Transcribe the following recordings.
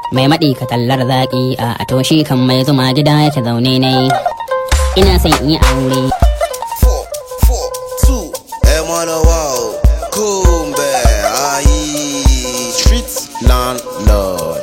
mai maɗi ka tallar zaƙi a to shi kan mai zuma gida yake zaune ne ina son in yi aure four, four, two, Emmanuel Wow, Kumbe, Aye, Street Landlord.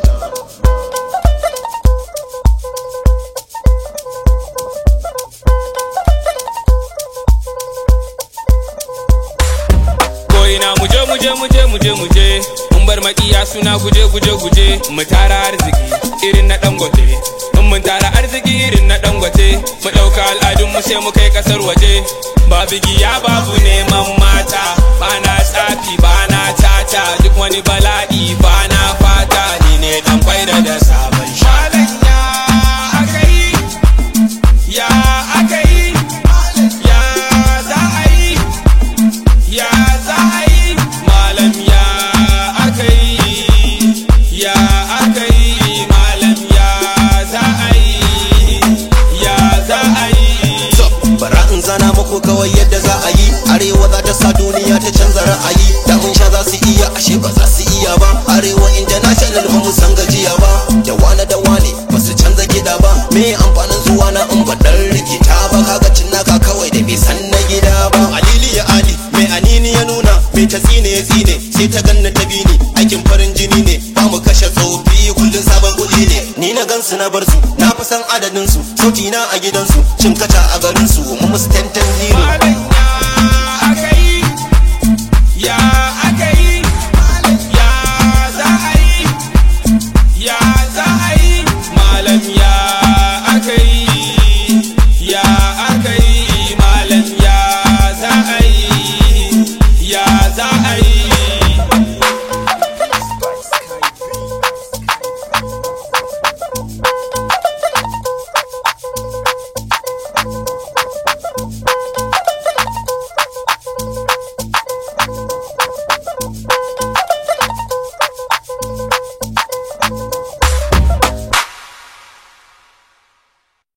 ko'ina muje muje muje muje muje mun bar makiya suna guje guje guje mu tara arziki irin na dangote in mun tara arziki irin na dangote mu ɗauka al'adun mu sai mu kai kasar waje babu giya babu neman mata bana tsafi bana tata duk wani bala'i bana fata ni ne dan kwaira da sabon shalan ya akai ya akai ya za a yi ya za a yi malam ya aka yi ya aka yi malam ya za a yi ya za a yi So, bara in zana muku kawai yadda za a yi arewa za ta sa duniya ta canza ra'ayi da mun sha za su iya ashe ba za su iya ba arewa international ba mu san gajiya ba da wane da wane ba su canza gida ba me amfanin zuwa na in ba dan rikita ba kaga cin naka kawai da bai san na gida ba alili ya ali mai anini ya nuna mai ta tsine ya tsine sai ta ganna ta bini aikin farin jini ne ba mu kashe tsofi kullun sabon kuɗi ne ni na gansu na bar su na fi san adadin su sauti na a gidansu cin kaca a garin su mu musu tantan zero malam